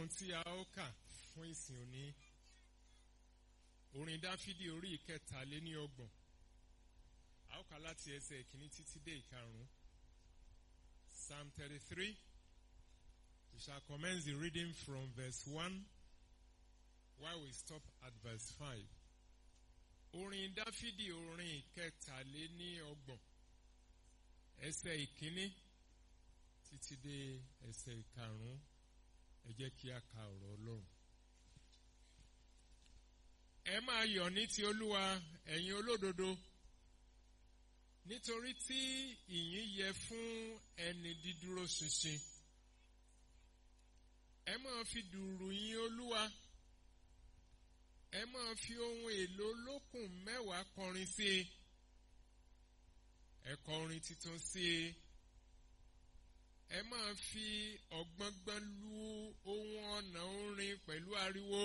ọlọ́run tí a ó kà fún ìsìn òní orin dáfídì orí ìkẹtàléní ọgbọ̀n a ó kà láti ẹsẹ̀ ìkíní títí dé ìkarùn-ún psalm thirty-three we shall commence the reading from verse one while we stop at verse five orin dáfídì orin ìkẹtàléní ọgbọ̀n ẹsẹ̀ ìkíní títí dé ẹsẹ̀ ìkarùn-ún ẹ jẹ́ kí a ka ọ̀rọ̀ ọlọ́run. ẹ máa yọ̀ ní ti olúwa ẹ̀yin olódodo nítorí tí ìyìn yẹ fún ẹni dídúró ṣinṣin. ẹ máa fi dùrù yìn olúwa ẹ máa fi ohun èlò olókùn mẹ́wàá kọrin sí i ẹ kọ orin tuntun sí i ẹ máa fi ọ̀gbọ́ngbọ́n lu ohun ọ̀nà orin pẹ̀lú ariwo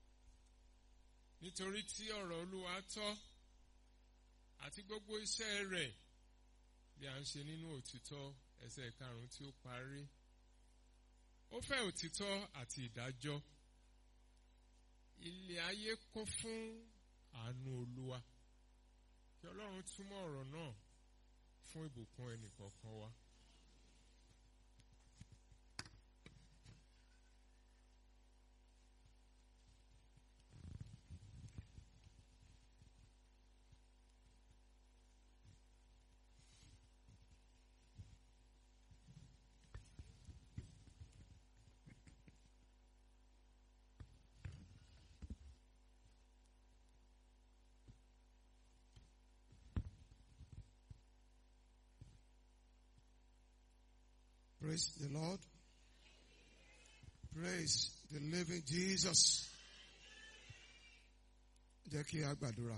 nítorí tí ọ̀rọ̀ olúwa tọ́ àti gbogbo iṣẹ́ rẹ̀ bí a ń ṣe nínú òtítọ́ ẹsẹ̀ karùn-ún tí ó parí ó fẹ́ òtítọ́ àti ìdájọ́ ilé ayé kún fún àánú olúwa kí ọlọ́run túmọ̀ ọ̀rọ̀ náà fún ìbùkún ẹnìkọ̀ọ̀kan wa. Praise the Lord. Praise the living Jesus. Jẹ́ kí a gbàdúrà.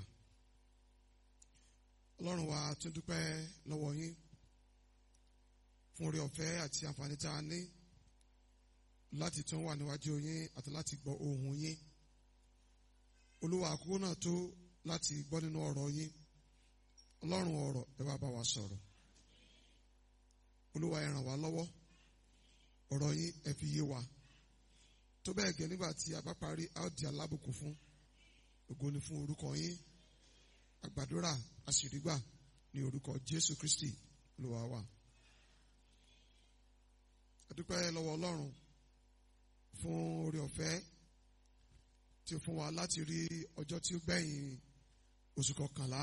Ọlọ́run wa tún dúpẹ́ lọ́wọ́ yín fún orí ọ̀fẹ́ àti àǹfààní tá a ní láti tún wà níwájú yín àti láti gbọ́ ohùn yín. Olúwa àkókò náà tó láti gbọ́ nínú ọ̀rọ̀ yín. Ọlọ́run ọ̀rọ̀ ẹ wá bá wa sọ̀rọ̀ olúwa ẹ ràn wá lọ́wọ́ ọ̀rọ̀ yín ẹ fi yé wa tó bẹ́ẹ̀ gẹ́ nígbà tí a bá parí a ó di alábùkù fún ògo ni fún orúkọ yín àgbàdúrà àṣìrígbà ní orúkọ jésù kristi olúwa wa. adúpẹ́ lọ́wọ́ ọlọ́run fún oore ọ̀fẹ́ tí ó fún wa láti rí ọjọ́ tí ó gbẹ̀yìn oṣù kọkànlá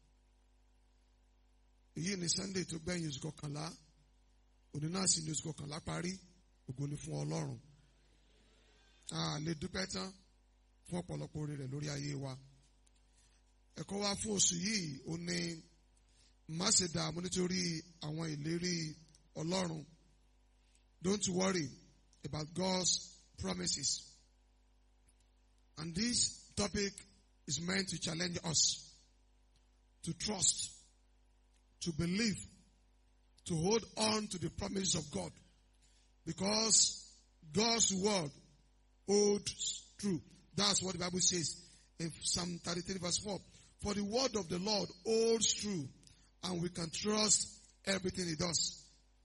èyí ni sunday tó gbẹ̀yìn oṣù kọkànlá òní náà sì ní oṣù kọkànlá parí ògo ni fún ọlọ́run a lè dúpẹ́ tán fún ọ̀pọ̀lọpọ̀ oore rẹ̀ lórí ayé wa ẹ̀kọ́ wa fún oṣù yìí ó ní má ṣe dààmú nítorí àwọn ìlérí ọlọ́run don't worry about God's promises and this topic is meant to challenge us to trust to believe to hold on to the promises of God because God's word holds true. That's what the Bible says in Psalm 33 verse 4. For the word of the Lord holds true and we can trust everything he does.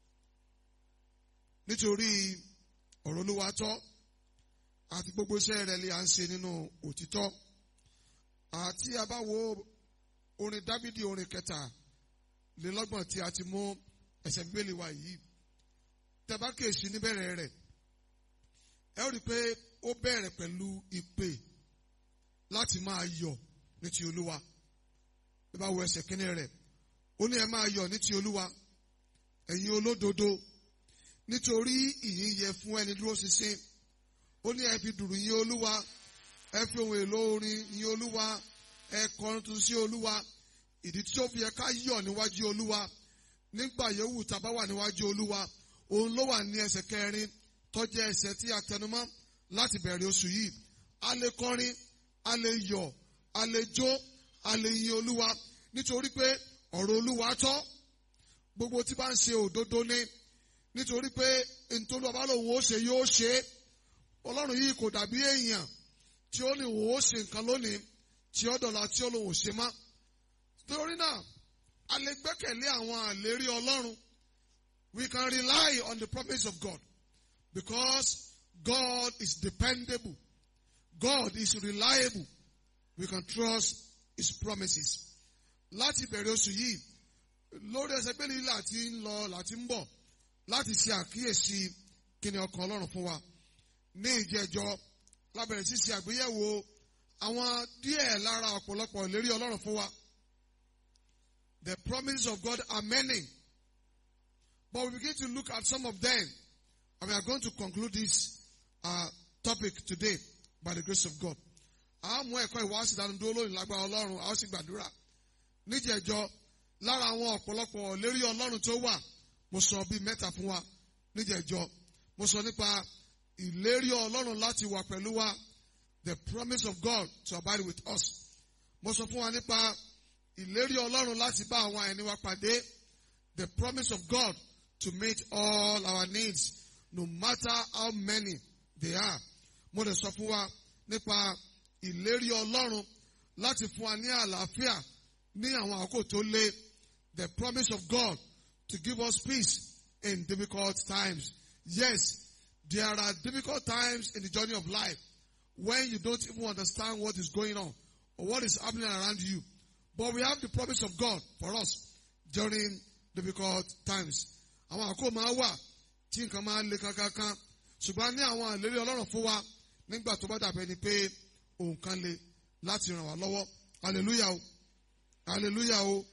Nítorí ọ̀rọ̀ olúwa tọ́ àti gbogbo iṣẹ́ rẹ̀ lè à ń ṣe nínú òtítọ́. Àti a bá wo orin Dábídì orin kẹta lélọ́gbọ̀n tí a ti mú ẹsẹ̀ bíbélì wa yìí tẹ́bá kèsì níbẹ̀rẹ̀ rẹ̀ ẹ ó rí i pé ó bẹ̀rẹ̀ pẹ̀lú ìpè láti máa yọ̀ ní ti olúwa bí bá wo ẹsẹ̀ kínní rẹ̀ ó ní ẹ máa yọ̀ ní ti olúwa ẹ̀yin olódodo nítorí ìyìn yẹ fún ẹni dúró ṣinṣin ó ní ẹ fi dùrù yìn olúwa ẹ fi ohun èlò orin yìn olúwa ẹ kọrin tuntun sí olúwa ìdí tí ó fi yẹ ká yọ̀ níwájú olúwa nígbà yòówù tá a bá wà níwájú olúwa òun ló wà ní ẹsẹ̀ kẹrin tó jẹ́ ẹsẹ̀ tí a tẹnumọ́ láti bẹ̀rẹ̀ oṣù yìí a lè kọrin a lè yọ̀ a lè jó a lè yin olúwa nítorí pé ọ̀rọ̀ olúwa tọ́ gbogbo tí bá ń ṣe òdodo ní nítorí pé nítorí ọba lòun ó ṣe yóò ṣe é ọlọ́run yìí kò dàbí èèyàn tí ó ní òun ó ṣe nǹkan lónìí tí ó dọ̀la tí ó lòun ò ṣe má torí náà a lè gbẹ́kẹ̀lé àwọn àlérí ọlọ́run we can rely on the promise of God because God is dependable. God is reliable. We can trust His promises. Láti bẹ̀rẹ̀ oṣù yìí, lórí ẹsẹ̀ pé lílà tí ń lọ láti ń bọ̀ láti ṣe àkíyèsí kíni ọkàn Ọlọ́run fún wa. Ní ìjẹ́jọ́, lábẹ̀rẹ̀ sí ṣe àgbéyẹ̀wò àwọn díẹ̀ lára ọ̀pọ̀lọpọ̀ ìlérí Ọlọ́run fún wa. The promises of God are many. But we begin to look at some of them. And we are going to conclude this uh, topic today by the grace of God. A mú ẹ̀kọ́ ìwáṣí ìdánudúró lónìí lágbára Ọlọ́run, a ó sì gbàdúrà. Níjẹ̀jọ́, lára àwọn ọ̀pọ̀lọpọ̀ lérí Ọlọ́run tó wà, mo sọ bíi mẹ́ta fún wa. Níjẹ̀jọ́, mo sọ nípa ìlérí Ọlọ́run láti wà pẹ̀lú wa. The promise of God to abide with us. Mo sọ fún wa nípa ìlérí Ọlọ́run láti bá àwọn ẹni wa pàdé. The promise of God to meet all our needs, no matter how many they are. Mo lè sọ fún wa nípa ìlérí Ọlọ́run láti fún wa ní àlàáfíà ní àwọn àkókò tó lé. The promise of God to give us peace in difficult times. Yes, there are difficult times in the journey of life when you don't even understand what is going on or what is happening around you. But we have the promise of God for us during difficult times. Àwọn àkókò máa wà tí nǹkan máa ń le kankankan. Ṣùgbọ́n ní àwọn àlérí Ọlọ́run fún wa nígbà tó bá dàbẹ̀ ni pé òun kan le láti ràn wá lọ́wọ́. Hallelujah o. Hallelujah o.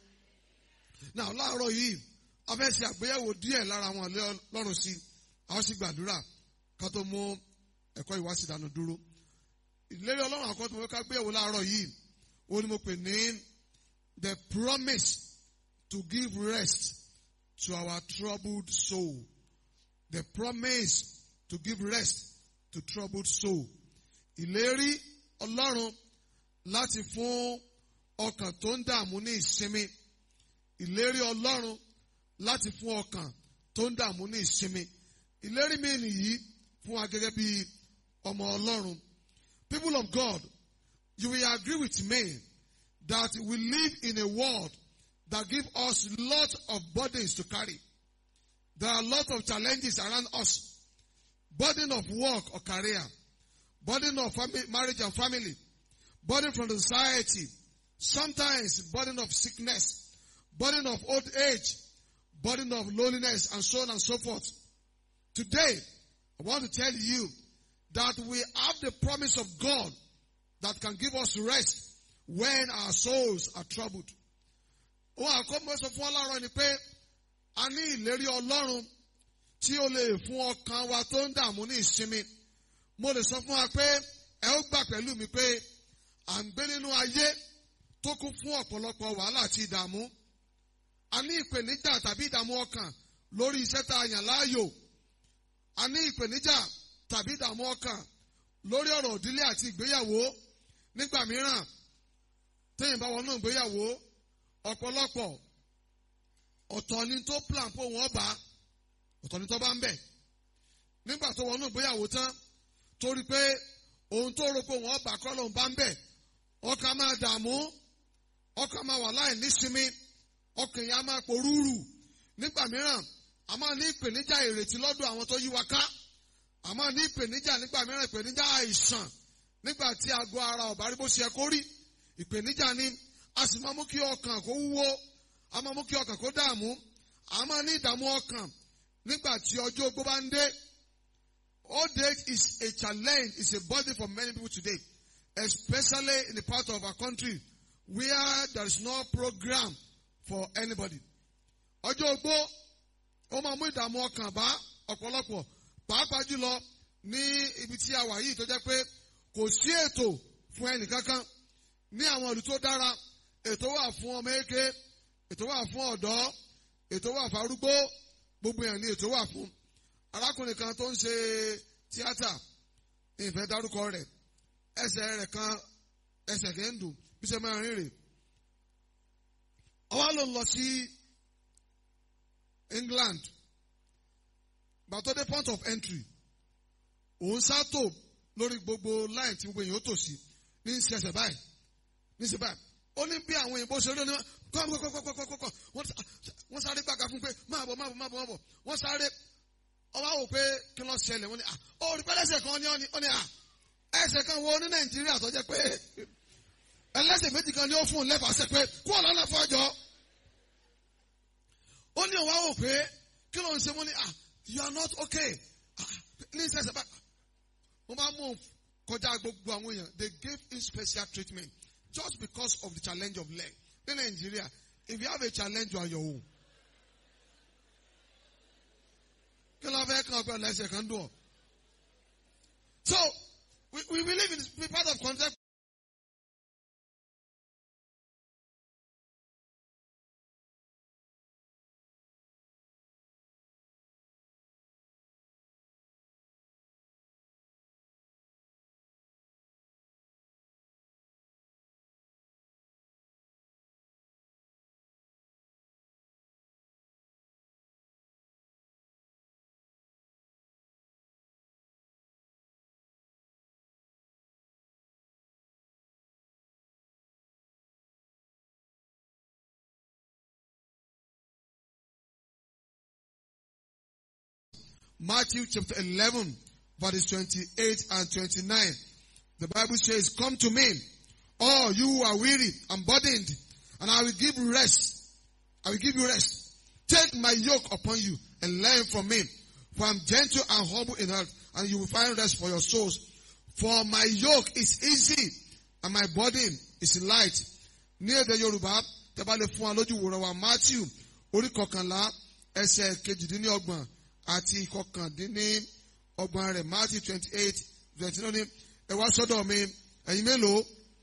Now láàárọ̀ yìí, a fẹ́ ṣe àgbéyẹ̀wò díẹ̀ lára àwọn àlérí Ọlọ́run sí. A ó sì gbàdúrà ká tó mú ẹ̀kọ́ ìwáṣí ìdáná dúró. Ìlérí Ọlọ́run àkọ́tún mo fẹ́ ká gbéyẹ̀wò láàárọ̀ yìí. Ó ní mo pè ní the promise to give rest to our troubled soul. The promise to give rest to troubled soul. Ìlérí Ọlọ́run láti fún ọkàn tó ń dààmú ní ìsinmi. Ìlérí Ọlọ́run láti fún ọkàn tó ń dààmú ní ìsinmi. Ìlérí mi nìyí fún wa gẹ́gẹ́ bí ọmọ Ọlọ́run. People of God, you will agree with me that we live in a world that give us lot of burdens to carry. There are a lot of challenges around us. Burden of work or career. Burden of family, marriage and family. Burden from the society. Sometimes burden of sickness. Burden of old age. Burden of loneliness and so on and so forth. Today, I want to tell you that we have the promise of God that can give us rest when our souls are troubled. Ohun àkọ́mọ́ sọ fún ọlọ́run ni pé a ní ìlérí ọlọ́run tí ó lè fún ọkàn wa tó ń dààmú ní ìsinmi. Mo lè sọ fún wa pé ẹ ó gbà pẹ̀lú mi pé à ń gbé nínú ayé tó kún fún ọ̀pọ̀lọpọ̀ wàhálà àti ìdààmú. A ní ìpèníjà tàbí ìdààmú ọkàn lórí iṣẹ́ tá a yàn láàyò. A ní ìpèníjà tàbí ìdààmú ọkàn lórí ọ̀rọ̀ òdílé àti ìgbéyàwó. Nígbà mìíràn, téèyàn bá wọnú ìgbéyàwó ọ̀pọ̀lọpọ̀ ọ̀tọ̀ ni tó plan pé wọ́n bá ọ̀tọ̀ ni tó bá ń bẹ̀. Nígbà tó wọnú ìgbéyàwó tán torí pé ohun tó rò pé wọ́n bá kọ́ lóun bá ń bẹ̀ ọkàn máa dààmú ọkàn máa wà láì nísinmi ọkàn yẹn á máa porúurù nígbà mìíràn a máa ní ìpèníjà ìrètí lọ́dọ̀ àwọn tó yí wa ká a máa ní ìpèníjà nígbà mìíràn ìpèníjà àìsàn nígbà tí àgọ́ ara ọ̀bá rí bó ṣe yẹ kó rí ìpèníjà ni a sì máa mú kí ọkàn kó wúwo a máa mú kí ọkàn kó dààmú a máa ní ìdààmú ọkàn nígbà tí ọjọ́ ogbó bá ń dé. Old age is a challenge, it's a burden for many people today, especially in the part of our country where there is no program for anybody. Ọjọ́ ogbó ó máa mú ìdààmú ọkàn bá ọ̀pọ̀lọpọ̀ pàápàá jùlọ ní ibi tí a wà yìí tó jẹ́ pé kò sí ètò fún ẹnìkankan ní àwọn ìlú tó dára ètò wà fún ọmọ eke ètò wà fún ọ̀dọ́ ètò wà fún arúgbó gbogbo yẹn ni ètò wà fún arákùnrin kan tó ń ṣe tíátà ìfẹ́ dárúkọ rẹ̀ ẹsẹ̀ rẹ̀ kan ẹsẹ̀ kẹ́ ń dùn bí ṣe máa rìn rè ọwọ́ ló ń lọ sí England gbàtọ́ dé point of entry òun sátò lórí gbogbo line tí gbogbo èèyàn ó tò sí ní í ṣe ẹsẹ̀ báyìí ní í ṣe báyìí ó ní bí àwọn òyìnbó ṣe rí onímọ̀ kọ́kọ́kọ́kọ́kọ́kọ́ wọ́n sáré gbàgà fún pé máa bọ̀ máa bọ̀ máa bọ̀ máa bọ̀ wọ́n sáré ọba wò pé kí ló ṣẹlẹ̀ wọ́n ní ah ó rí pẹ́lẹ́sẹ̀ kan ní ọ́ ní ọ́ ní ah ẹsẹ̀ kan wo ní nàìjíríà tó jẹ́ pé ẹlẹ́sẹ̀ méjì kan ní ó fún un lẹ́fàṣẹ pé kú ọ̀nà náà fọ́jọ́ ó ní ọwọ́ wò pé kí ló ń ṣe wọ́n ní ah you are not okay ah ní sẹ́sẹ̀ bá wọ́n bá mú un kọjá gbogbo àwọn èèyàn they gave him special treatment just because of the challenge of leg ní nàìjíríà if you have a challenge you are your own. kí ló fẹ́ kàn pé ẹlẹ́sẹ̀ kan dùn ọ́. so we, we believe in the part of concept. Matthew chapter 11, verses 28 and 29. The Bible says, Come to me, all you who are weary and burdened, and I will give you rest. I will give you rest. Take my yoke upon you and learn from me, for I'm gentle and humble in heart, and you will find rest for your souls. For my yoke is easy, and my burden is light. Ní èdè Yorùbá, tẹ́ bá lè fún wa lójú wòran wa Matthew, orí kọkànlá, ẹsẹ̀ kejìdínlọ́gbọ̀n àti ìkọkàndínní ọgbọ̀n rẹ̀ Matthew twenty eight twenty nine ẹ wá sọ́dọ̀ mi ẹ̀yin mélòó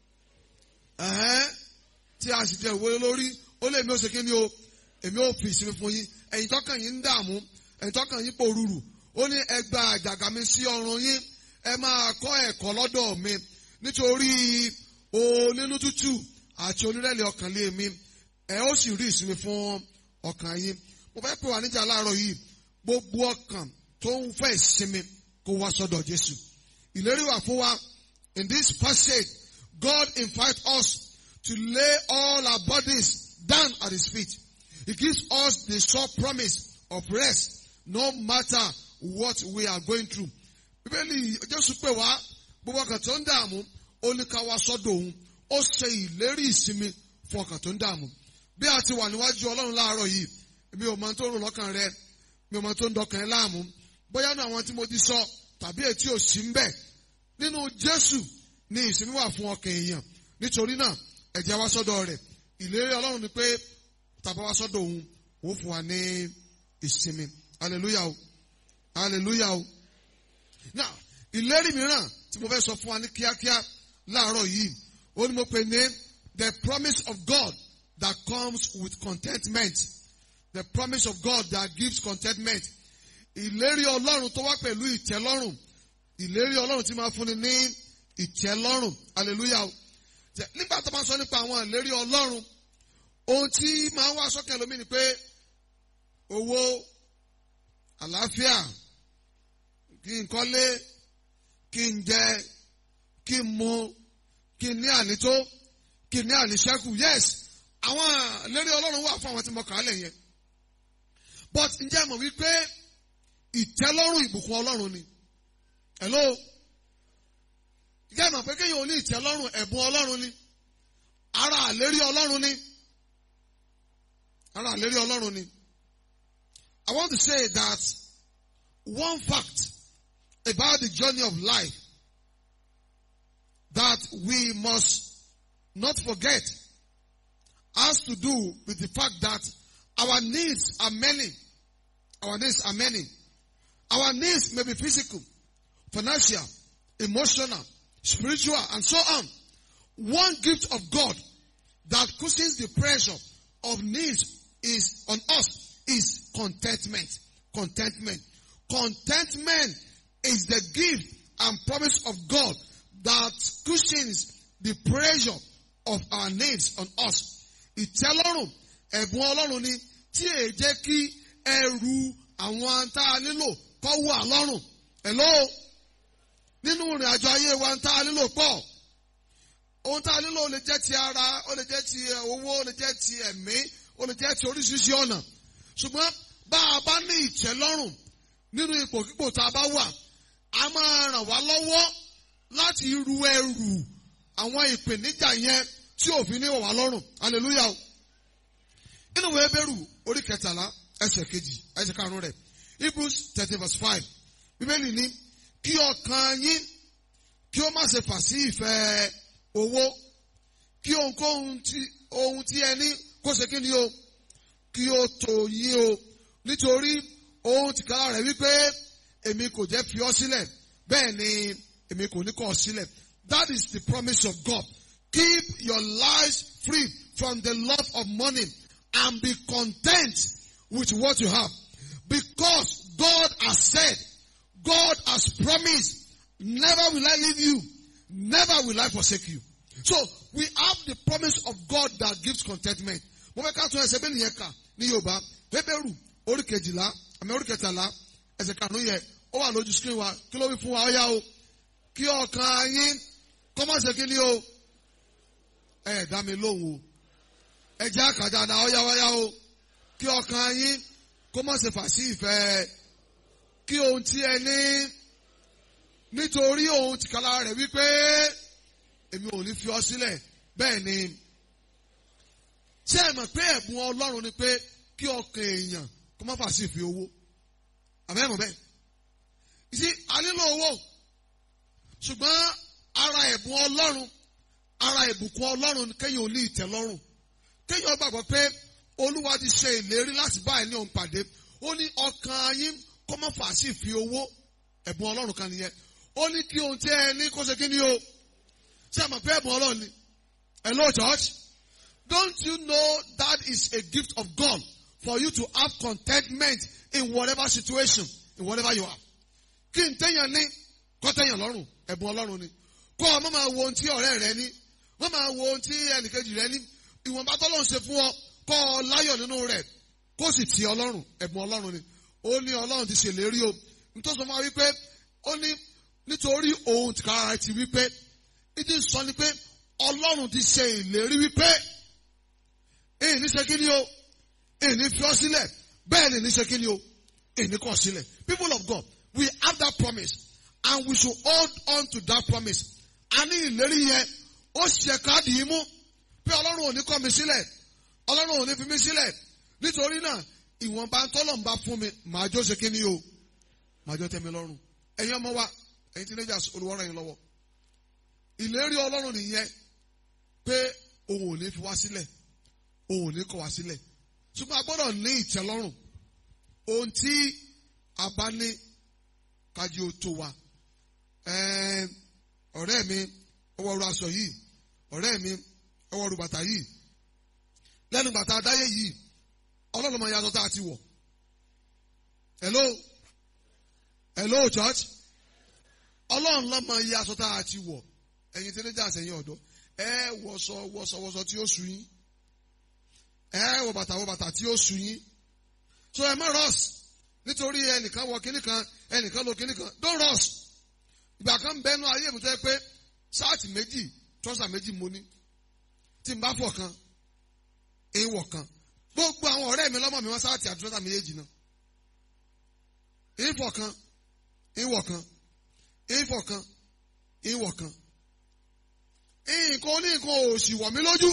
ẹ̀hẹ́n tí a sì jẹ́ ìwé lórí ó lè mi ó ṣe kí ni o èmi ó fi ìsinmi fún yín ẹ̀yin tọ́kàn yín ń dààmú ẹ̀yin tọ́kàn yín pòrúurù ó ní ẹ gba àjàgà mi sí ọrùn yín ẹ máa kọ́ ẹ̀kọ́ lọ́dọ̀ mi nítorí onínú tútù àti onírẹ̀lẹ̀ ọkàn lé mi ẹ ó sì rí ìsinmi fún ọkàn yín mo fẹ́ pè wá níjà láàárọ̀ yìí gbogbo ọkàn tó ń fẹ́ ìsinmi kó wá sọ́dọ̀ Jésù. Ìlérí wà fún wa. In this passage, God invite us to lay all our bodies down at His feet. He gives us the sure promise of rest no matter what we are going through. Bíbélì Jésù pè wá gbogbo ọkàn tó ń dààmú ó ní ká wá sọ́dọ̀ òun. Ó ṣe ìlérí ìsinmi fún ọkàn tó ń dààmú. Bí a ti wà níwájú Ọlọ́run láàárọ̀ yìí, èmi ò mọ tó ń rò lọ́kàn rẹ mi ò mọ tó ń dọkàn ẹ láàmú bóyá ní àwọn tí mo ti sọ tàbí ètí ò sí ń bẹ nínú Jésù ní ìsinmi wà fún ọkàn èèyàn nítorí náà ẹ jẹ́ wá sọ́dọ̀ rẹ̀ ìlérí Ọlọ́run ni pé tàbá wá sọ́dọ̀ òun ó fún wa ní ìsinmi hallelujah o hallelujah o now ìlérí mìíràn tí mo fẹ́ sọ fún wa ní kíákíá láàárọ̀ yìí ó ní mo pè ní the promise of God that comes with contentment the promise of God that gives contentment. Ìlérí Ọlọ́run tó wá pẹ̀lú ìtẹ́lọ́rùn. Ìlérí Ọlọ́run tí máa fúnni ní ìtẹ́lọ́rùn. Hallelujah. Nígbà tó máa sọ nípa àwọn ìlérí Ọlọ́run, ohun tí máa ń wá sọ́kàn lómi ni pé owó, àlàáfíà, kí n kọ́lé, kí n jẹ, kí n mu, kí n ní ànító, kí n ní àníṣẹ́kù. Yes, àwọn ìlérí Ọlọ́run wà fún àwọn tí mo kà á lẹ̀ yẹn but ǹjẹ́ mọ̀ wípé ìtẹ́lọ́rùn ìbùkún ọlọ́run ni hello ǹjẹ́ mọ̀ pé kéèyàn ò ní ìtẹ́lọ́rùn ẹ̀bùn ọlọ́run ni ara àlérí ọlọ́run ni ara àlérí ọlọ́run ni I want to say that one fact about the journey of life that we must not forget has to do with the fact that our needs are many. Our needs are many. Our needs may be physical, financial, emotional, spiritual, and so on. One gift of God that cushions the pressure of needs is on us is contentment. Contentment. Contentment is the gift and promise of God that cushions the pressure of our needs on us. Ìtẹ́lọ́rùn ẹ̀bùn ọlọ́run ni tí èyí jẹ́ kí ẹrù àwọn tá a nílò kọ́ wà lọ́rùn. Hello? Nínú ìrìn àjò ayé wa tá a nílò pọ̀. Ohun tá a nílò lè jẹ́ ti ara, ó lè jẹ́ ti owó, ó lè jẹ́ ti ẹ̀mí, ó lè jẹ́ ti oríṣiríṣi ọ̀nà. Ṣùgbọ́n bá a bá ní ìtẹ́lọ́rùn nínú ipòkípò tá a bá wà a máa ràn wá lọ́wọ́ láti ru ẹrù àwọn ìpèníjà yẹn tí òfin ní wọ̀ wá lọ́rùn hallelujah o nínú ìwé Hébérù orí kẹtàlá ẹsẹ̀ kejì ẹsẹ̀ karùn-ún rẹ̀ Hebrews thirty verse five bíbélì ní kí ọkàn yín kí ó má ṣe fà sí ìfẹ́ owó kí ohunkóhun tí ohun tí ẹ ní kó ṣe kí ni o kí ó tó yín o nítorí ohun tìkára rẹ̀ wípé èmi kò jẹ́ fi ọ́ sílẹ̀ bẹ́ẹ̀ ni èmi kò ní kọ̀ ọ́ sílẹ̀ that is the promise of God keep your lives free from the love of money and be content with what you have because God has said God has promised never will I leave you never will I forsake you so we have the promise of God that gives contentment mo fẹ́ ká tún ẹsẹ̀ bẹ́ẹ̀ nìyẹn kà ní Yorùbá Hébérù orí kejìlá àmì orí kẹtàlá ẹsẹ̀ karùn-ún yẹ ó wà lójú screen wa kí ló wí fún wa ó yá o kí ọkàn yín kọ́ má ṣe kí ni o ẹ dá mi lóhùn o ẹ jẹ́ àkàjà náà ó yá ó yá o kí ọkàn yín kó má ṣe fà sí ìfẹ́ kí ohun tí ẹ ní nítorí ohun tìkára rẹ̀ wípé èmi ò ní fi ọ sílẹ̀ bẹ́ẹ̀ ni ṣé ẹ mọ̀ pé ẹ̀bùn Ọlọ́run ni pé kí ọkàn èèyàn kó má fà sí ìfẹ́ owó àbẹ́mọ̀ bẹ́ẹ̀ ìsí alílò owó ṣùgbọ́n ara ẹ̀bùn Ọlọ́run ara ìbùkún Ọlọ́run kéèyàn ò ní ìtẹ́lọ́rùn kéèyàn gbàgbọ́ pé Olúwa ti ṣe ìlérí láti bá ẹ̀ ní òun pàdé ó ní ọkàn yín kó má fà sí ìfẹ́ owó ẹ̀bùn Ọlọ́run kan nìyẹn ó ní kí ohun tí ẹ ní kó ṣe kí ni o ṣé ẹ mọ̀ pé ẹ̀bùn Ọlọ́run ni hello church don't you know that is a gift of God for you to have contentment in whatever situation in whatever you are kí n téèyàn ní kó téèyàn lọ́rùn ẹ̀bùn Ọlọ́run ni kó o má máa wo ohun tí ọ̀rẹ́ rẹ ní má máa wo ohun tí ẹnìkejì rẹ ní ìwọ̀nba tọ́lọ́run ṣe fún ọ kó o láyọ̀ nínú rẹ̀ kó sì ti Ọlọ́run ẹ̀bùn Ọlọ́run ni ó ní Ọlọ́run ti ṣèlérí o nítorí sọ fún wa wípé ó ní nítorí òun tìkára ti wípé ìdí sọ ni pé Ọlọ́run ti ṣe ìlérí wípé èyí ní ṣe kí ni o èyí ní fi ọ́ sílẹ̀ bẹ́ẹ̀ ni ní ṣe kí ni o èyí ní kọ̀ sílẹ̀ people of God we have that promise and we should hold on to that promise a ní ìlérí yẹn ó ṣe káàdì yìí mú pé Ọlọ́run ò ní kọ̀ mi sílẹ̀ Ọlọ́run ò ní fi mi sílẹ̀ nítorí náà ìwọ̀nba tọ́lọ̀ ń bá fún mi màá jó ṣe kí ni o màá jó tẹ́ mi lọ́rùn ẹ̀yin ọmọ wa ẹ̀yin teenagers olùwọ́rọ̀ yín lọ́wọ́ ìlérí Ọlọ́run nìyẹn pé òun ò ní fi wá sílẹ̀ òun ò ní kọ̀ wá sílẹ̀ ṣùgbọ́n a gbọ́dọ̀ ní ìtẹ́lọ́rùn ohun tí a bá ní kájí ó tó wa ọ̀rẹ́ mi ọwọ́ ru aṣọ yìí ọ̀rẹ́ mi ọwọ́ ru bàtà yìí lẹ́nu bàtà adáyé yìí ọlọ́run máa yàtọ̀ tá a ti wọ̀ hello hello church ọlọ́run ló máa yẹ aṣọ tá a ti wọ̀ ẹ̀yin tí níjà sẹ́yìn ọ̀dọ́ ẹ wọṣọ wọṣọ wọṣọ tí ó sú yín ẹ wọ bàtà wọ bàtà tí ó sú yín so ẹ má rọ́ọ̀sì nítorí ẹnìkan wọ kíní kan ẹnìkan lọ kíní kan don't rush ìgbà kan bẹnu ayé mi tó yẹ pé ṣáàtì méjì trọ́sà méjì mo ní tí n bá fọ̀ kan èyí wọ̀ kan gbogbo àwọn ọ̀rẹ́ mi lọ́mọ mi wọ́n ṣáàtì àti trọ́sà méjèèjì náà èyí fọ̀ kan èyí wọ̀ kan èyí fọ̀ kan èyí wọ̀ kan nǹkan oníǹkan ò sì wọ̀ mí lójú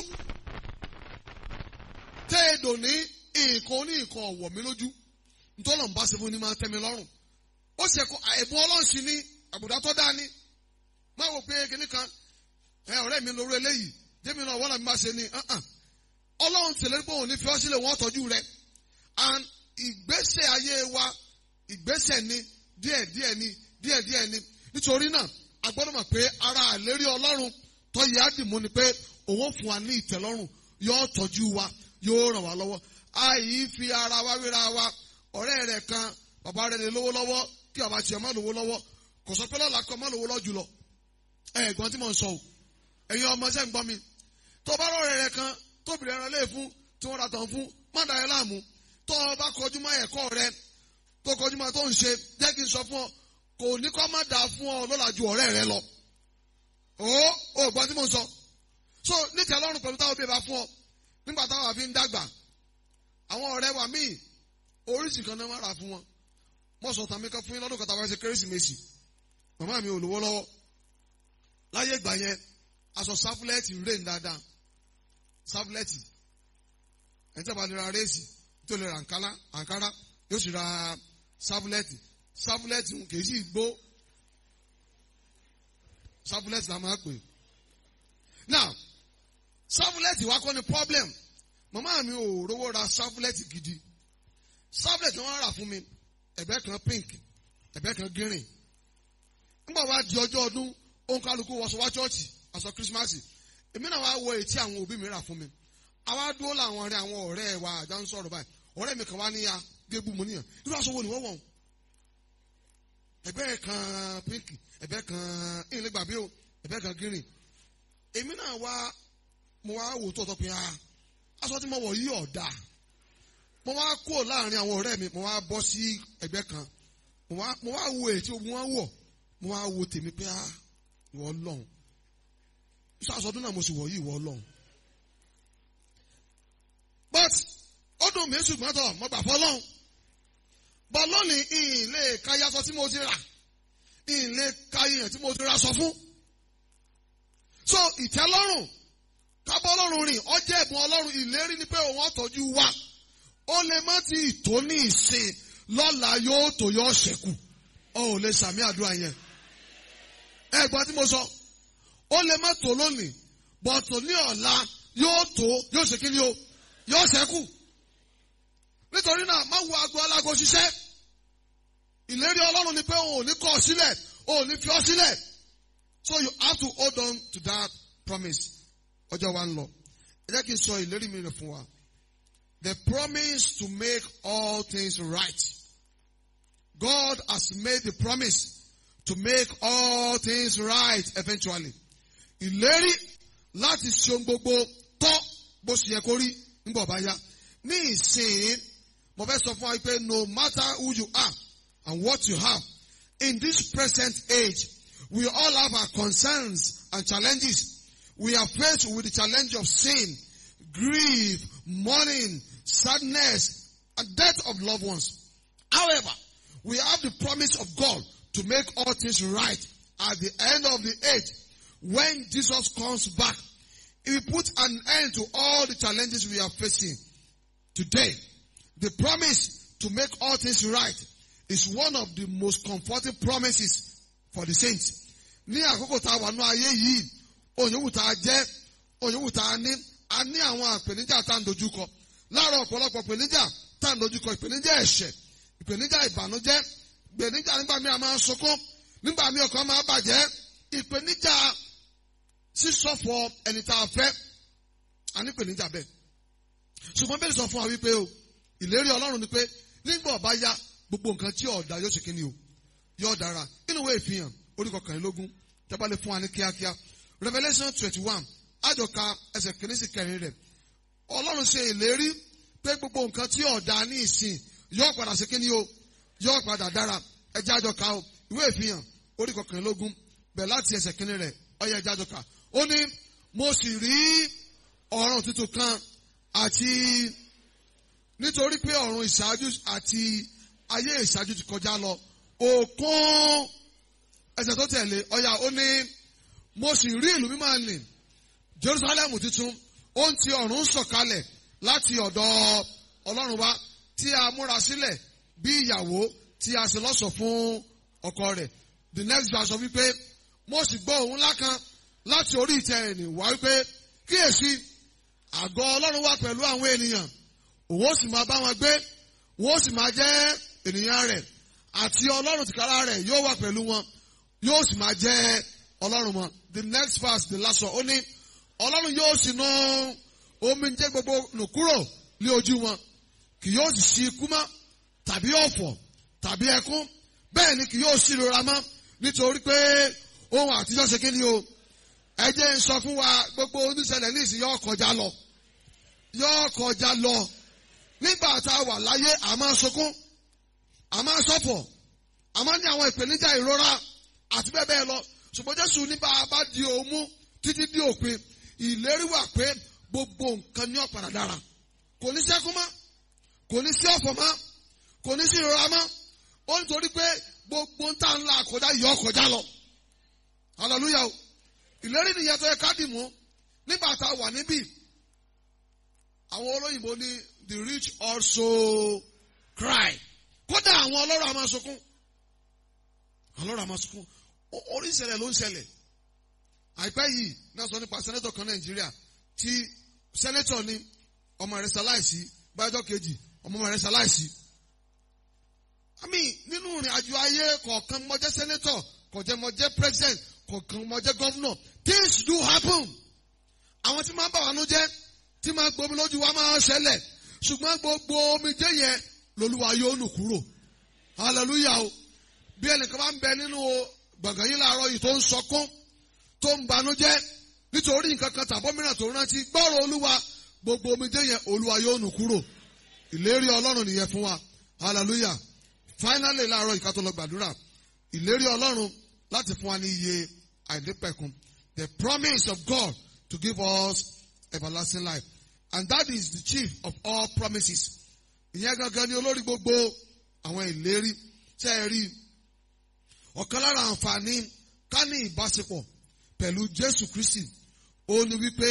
tẹ́ ẹ dò ní nǹkan oníǹkan ò wọ̀ mí lójú ntọ́lọ̀ ń bá ṣe fún ni máa tẹ́mi lọ́rùn ó ṣe kó ẹ̀bùn ọlọ́run sí ní àbùdá tó dá ní má wò pé kíní kan ẹ ọ̀rẹ́ mi lórí eléyìí jẹ́mi náà wọ́n náà mi bá ṣe ní ọlọ́run tẹ̀lé pé òun ní fi ọ́ sílẹ̀ wọ́n tọ́jú rẹ̀ and ìgbésẹ̀ ayé wa ìgbésẹ̀ ni díẹ̀ díẹ̀ ni díẹ̀ díẹ̀ ni nítorí náà a gbọ́dọ̀ mọ̀ pé ara àlérí ọlọ́run tọ́yẹ ádìmú ni pé òun fún wa ní ìtẹ́lọ́rùn yóò tọ́jú wa yóò ràn wá lọ́wọ́ àyè fi ara wa wéra wa ọ̀rẹ́ rẹ̀ kan bàbá rẹ̀ lè lówó lọ́wọ́ kí bàbá tiẹ̀ má lówó lọ́wọ́ kò sọ pé lọ́la kọ́ má lówó lọ́ jùlọ ẹ̀gbọ́n tí mò ń sọ o ẹ̀yin ọmọ ṣẹ́ ń gbọ́ mi tó bá rọrẹ̀ rẹ̀ kan tóbi rẹ̀ rẹ̀ lé fún tí wọ́n ra tàn fún má da ẹ láàmú tó o bá kọjú mọ́ ẹ̀kọ́ rẹ tó kọjú mọ́ tó ń ṣe jẹ́ kí n sọ fún ọ kò ní kọ́ má da fún ọ lọ́la ju ọ̀rẹ́ rẹ lọ o ò gbọ́n tí mò ń sọ so níta lọ́rùn pẹ̀lú táwọn bí ẹ bá fún ọ nígbà táwọn àfi ń dàgbà àwọn ọ̀rẹ́ wa míì oríṣi kan náà wọ́n rà fún wọn mo sọ tàn mí kan fún yín lọ́dún kan tàbí ṣe kérésìmesì màmá mi ò lówó lọ́wọ́ láyé ìgbà yẹn aṣọ sáfúlẹ́ẹ̀tì rèé dáadáa sáfúlẹ́ẹ̀tì ẹni tí a bá lè ra réèsì tó lè ra àǹkárá àǹkárá yóò sì ra sáfúlẹ́ẹ̀tì sáfúlẹ́ẹ̀tì kì í sì gbó sáfúlẹ́ẹ̀tì la máa pè now sáfúlẹ́ẹ̀tì wa kọ́ ni problem màmá mi ò rówó ra sáfúlẹ́ẹ̀tì gidi sáfúlẹ́ẹ̀tì wọn rà fún mi ẹ̀bẹ́ kan pink ẹ̀bẹ́ kan green nígbà wá di ọjọ́ ọdún òǹkálukú wọṣọ wá chọ́ọ̀chì aṣọ kírísímàsì èmi náà wá wọ ètí àwọn òbí mi rà fún mi àwa dúró làwọn ọ̀rẹ́ àwọn ọ̀rẹ́ wa àjọ ń sọ̀rọ̀ báyìí ọ̀rẹ́ mi kan wá níyà gébù mo níyàn irú aṣọ wo ni wọ́n wọ̀ ẹ̀bẹ́ kan pink ẹ̀bẹ́ kan ìlẹ̀ gbàgbé o ẹ̀bẹ́ kan green èmi náà wá mo wá wò tó tọpin ah aṣọ tí mo wọ̀ yí ọ̀dà mo wá kó láàrin àwọn ọ̀rẹ́ mi mo wá bọ́ sí ẹgbẹ́ kan mo wá mo wá wo èyí tí ogun wọn wọ̀ mo wá wo tèmi pé ah ìwọ lọ́hùn iṣẹ́ aṣọ ọdún náà mo sì wọ̀ yí ìwọ lọ́hùn but ó dùn mí ṣùgbọ́n tọ̀ mo gbà fọ́ lọ́hùn but lónìí ìhìn lè ka yasọ tí mo ti rà ìhìn lè ka ìyẹn tí mo ti ra sọ fún so ìtẹ́lọ́rùn kábọ́ ọlọ́run rìn ọjọ́ ẹ̀bùn ọlọ́run ìlérí ni pé òun ọ̀tọ́jú wa ó lè má ti tó ní ìsìn lọ́la yóò tó yọ ṣẹ́kù ọ ò lè sàmì àdúrà yẹn ẹ gbọ́ tí mo sọ ó lè má tó lónìí bọ̀tò ní ọ̀la yóò tó yóò ṣe kí ni o yóò ṣẹ́kù nítorí náà má wo aago alágo ṣiṣẹ́ ìlérí ọlọ́run ni pé òun ò ní kọ̀ ọ́ sílẹ̀ òun ò ní fi ọ́ sílẹ̀ so you have to hold on to that promise ọjọ́ wa ń lọ ẹ jẹ́ kí n sọ ìlérí mi rẹ̀ fún wa the promise to make all things right God has made the promise to make all things right eventually ìlérí láti ṣe ohun gbogbo tọ́ bó ṣe yẹ kó rí nígbà ọba yá ní ìsìn mo fẹ́ sọ fún wa pé no matter who you are and what you have in this present age we all have our concerns and challenges we are faced with the challenge of sin, grief, mourning, sadness, and death of loved ones. However, we have the promise of God to make all things right at the end of the age. When Jesus comes back, He will put an end to all the challenges we are facing today. The promise to make all things right is one of the most comforting promises for the saints. Ní àkókò tá a wà ní ayé yìí, òyìnbó tá a jẹ́ òyìnbó tá a ní a ní àwọn àpèníjà tá à ń dojúkọ láàárọ̀ ọ̀pọ̀lọpọ̀ ìpèníjà tá à ń dojúkọ ìpèníjà ẹ̀ṣẹ̀ ìpèníjà ìbànújẹ́ ìpèníjà nígbà míì a máa ń sunkún nígbà míì ọkàn máa bàjẹ́ ìpèníjà sísọ̀fọ̀ ẹni tá a fẹ́ a ní ìpèníjà bẹ́ẹ̀ ṣùgbọ́n bẹ́ẹ̀ sọ fún wa wípé o ìlérí Ọlọ́run ni pé nígbà ọba ya gbogbo nǹkan tí ọ̀dà yóò ṣe kí ni o yóò dára nínú ìwé ìfihàn orí kọkànlélógún tẹ́bá lè fún wa ní kíákíá Revelation twenty one àjọka ẹsẹ̀ kìíní sí kẹrin rẹ̀ Ọlọ́run ṣe ìlérí pé gbogbo nǹkan tí ọ̀dà ní ìsìn yóò padà ṣe kí ni o yóò padà dára ẹjẹ́ àjọka o ìwé ìfihàn orí kọkànlélógún bẹ̀ láti ẹsẹ̀ kìíní rẹ̀ ọyẹ ẹjẹ́ àjọka ó ní mo sì rí ọ̀run tuntun kan àti nítorí pé ọ̀run ìṣáájú àti ayé ìṣáájú ti kọjá lọ òkun ẹsẹ̀ tó tẹ̀lé ọ̀yà ó ní mo sì rí ìlú mímọ́ nì Jerusalem tuntun ó ń ti ọ̀run sọ̀kalẹ̀ láti ọ̀dọ̀ Ọlọ́run wá tí a múra sílẹ̀ bí ìyàwó tí a sì lọ́ṣọ̀ fún ọkọ rẹ̀ the next verse sọ wípé mo sì gbọ́ ohùn ńlá kan láti orí ìtẹ́ ẹ̀nì wá wípé kíyèsí àgọ́ Ọlọ́run wà pẹ̀lú àwọn ènìyàn òun ó sì máa bá wọn gbé òun ó sì máa jẹ́ ènìyàn rẹ̀ àti Ọlọ́run tìkára rẹ̀ yóò wà pẹ̀lú wọn yóò sì máa jẹ́ Ọlọ́run wọn the next verse the last one ó ní Ọlọ́run yóò sì nu omi jẹ́ gbogbo nù kúrò lé ojú wọn kì yóò sì sí ikú mọ́ tàbí ọ̀fọ̀ tàbí ẹkún bẹ́ẹ̀ ni kì yóò sí ìrora mọ́ nítorí pé ohun àtijọ́ ṣe kí ni o ẹ jẹ́ ń sọ fún wa gbogbo oníṣẹ̀lẹ̀ ní ìsìn yóò kọjá lọ yóò kọjá lọ nígbà tá a wà láyé a máa sunkún a máa ṣọ̀fọ̀ a máa ní àwọn ìpèníjà ìrora àti bẹ́ẹ̀ bẹ́ẹ̀ lọ ṣùgbọ́n Jésù ní bá a bá di òun mú títí di òpin ìlérí wà pé gbogbo nǹkan ní ọ̀padà dára kò ní sẹ́kún mọ́ kò ní sí ọ̀fọ̀ mọ́ kò ní sí ìrora mọ́ ó nítorí pé gbogbo ń tà ń la àkọjá yọ ọkọjá lọ hallelujah o ìlérí nìyẹn tó yẹ ká dì mú nígbà tá a wà níbí àwọn olóyìnbó ní the rich also cry kódà àwọn ọlọ́rọ̀ a máa sunkún ọlọ́rọ̀ a máa sunkún O- orí ìṣẹ̀lẹ̀ ló ń ṣẹlẹ̀ àìpẹ́ yìí náà sọ nípa sẹ́nẹ́tọ̀ kan nàìjíríà tí sẹ́nẹ́tọ̀ ní ọmọ rẹ̀ ṣaláìsí báyọ̀dọ̀ kejì ọmọ rẹ̀ ṣaláìsí. àmì nínú ìrìn àjò ayé kọ̀ọ̀kan mo jẹ́ sẹ́nẹ́tọ̀ kọ̀ọ̀kan mo jẹ́ president kọ̀ọ̀kan mo jẹ́ governor things do happen. àwọn tí máa ń bà wá nú jẹ́ tí máa ń gbomi lójú wa máa ń ṣẹlẹ̀ ṣùgbọ́n gbogbo omijé yẹn lolúwa yóò nù kúrò hallelujah o bí ẹnìkan bá ń bẹ nínú gbọ̀ngàn yìí láàárọ̀ yìí tó ń sọkún tó ń banújẹ́ nítorí nǹkan kan tàbọ́ mìíràn tó rántí gbọ́rọ̀ olúwa gbogbo omijé yẹn olúwa yóò nù kúrò ìlérí ọlọ́run nìyẹn fún wa hallelujah finally láàárọ̀ yìí ká tó lọ gbàdúrà ìlérí ọlọ́run láti fún wa ní iye àìdípẹ̀kun the promise of God to give us everlasting life and that is the chief of all promises ìyẹn gangan ni olórí gbogbo àwọn ìlérí tẹ́ ẹ rí ọ̀kan lára àǹfààní ká ní ìbáṣepọ̀ pẹ̀lú Jésù Kristi ó ní wípé